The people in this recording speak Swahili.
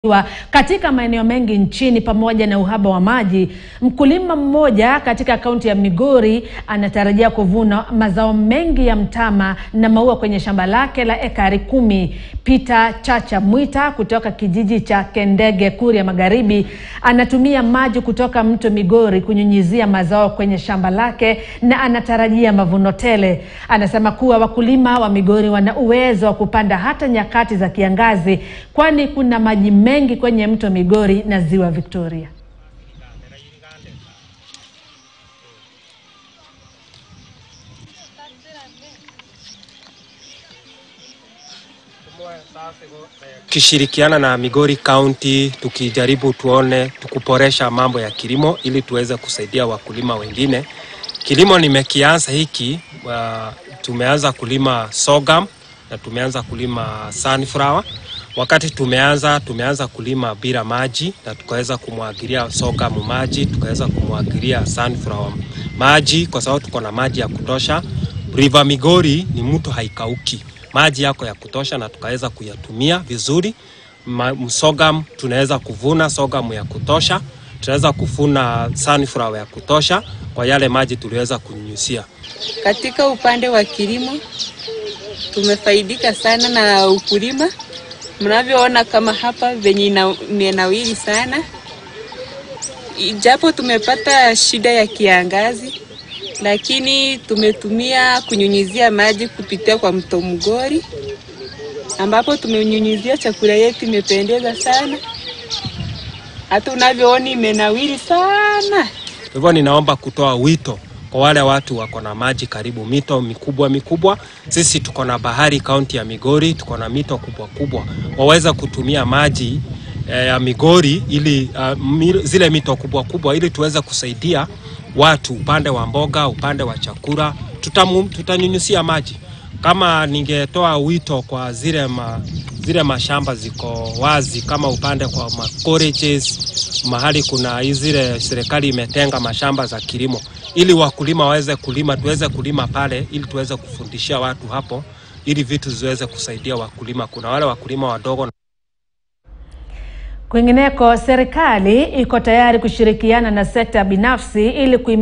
wa katika maeneo mengi nchini pamoja na uhaba wa maji, mkulima mmoja katika kaunti ya Migori anatarajia kuvuna mazao mengi ya mtama na maua kwenye shamba lake la ekari kumi. Peter Chacha Mwita kutoka kijiji cha Kendege, Kuria Magharibi, anatumia maji kutoka mto Migori kunyunyizia mazao kwenye shamba lake na anatarajia mavuno tele. Anasema kuwa wakulima wa Migori wana uwezo wa kupanda hata nyakati za kiangazi, kwani kuna maji mengi kwenye mto Migori na ziwa Victoria. Tukishirikiana na Migori County tukijaribu tuone tukuboresha mambo ya kilimo ili tuweze kusaidia wakulima wengine. Kilimo nimekianza hiki uh, tumeanza kulima sorghum na tumeanza kulima sunflower. Wakati tumeanza tumeanza kulima bila maji na tukaweza kumwagilia sorghum maji, tukaweza kumwagilia sunflower maji kwa sababu tuko na maji ya kutosha. River Migori ni mto haikauki, maji yako ya kutosha na tukaweza kuyatumia vizuri. Sorghum tunaweza kuvuna sorghum ya kutosha, tunaweza kuvuna sunflower ya kutosha kwa yale maji tuliweza kunyunyuzia. Katika upande wa kilimo tumefaidika sana na ukulima, mnavyoona kama hapa venye imenawiri sana, ijapo tumepata shida ya kiangazi, lakini tumetumia kunyunyizia maji kupitia kwa mto Mgori, ambapo tumenyunyizia chakula yetu, imependeza sana, hata unavyoona imenawiri sana. Kwa hivyo ninaomba kutoa wito kwa wale watu wako na maji karibu, mito mikubwa mikubwa. Sisi tuko na bahari kaunti ya Migori, tuko na mito kubwa kubwa, waweza kutumia maji eh, ya Migori ili uh, zile mito kubwa kubwa ili tuweze kusaidia watu upande wa mboga, upande wa chakula, tutanyunyusia maji. Kama ningetoa wito kwa zile ma, zile mashamba ziko wazi kama upande kwa ma colleges, mahali kuna zile serikali imetenga mashamba za kilimo ili wakulima waweze kulima, tuweze kulima pale ili tuweze kufundishia watu hapo ili vitu ziweze kusaidia wakulima. Kuna wale wakulima wadogo. Kwingineko, serikali iko tayari kushirikiana na sekta binafsi ili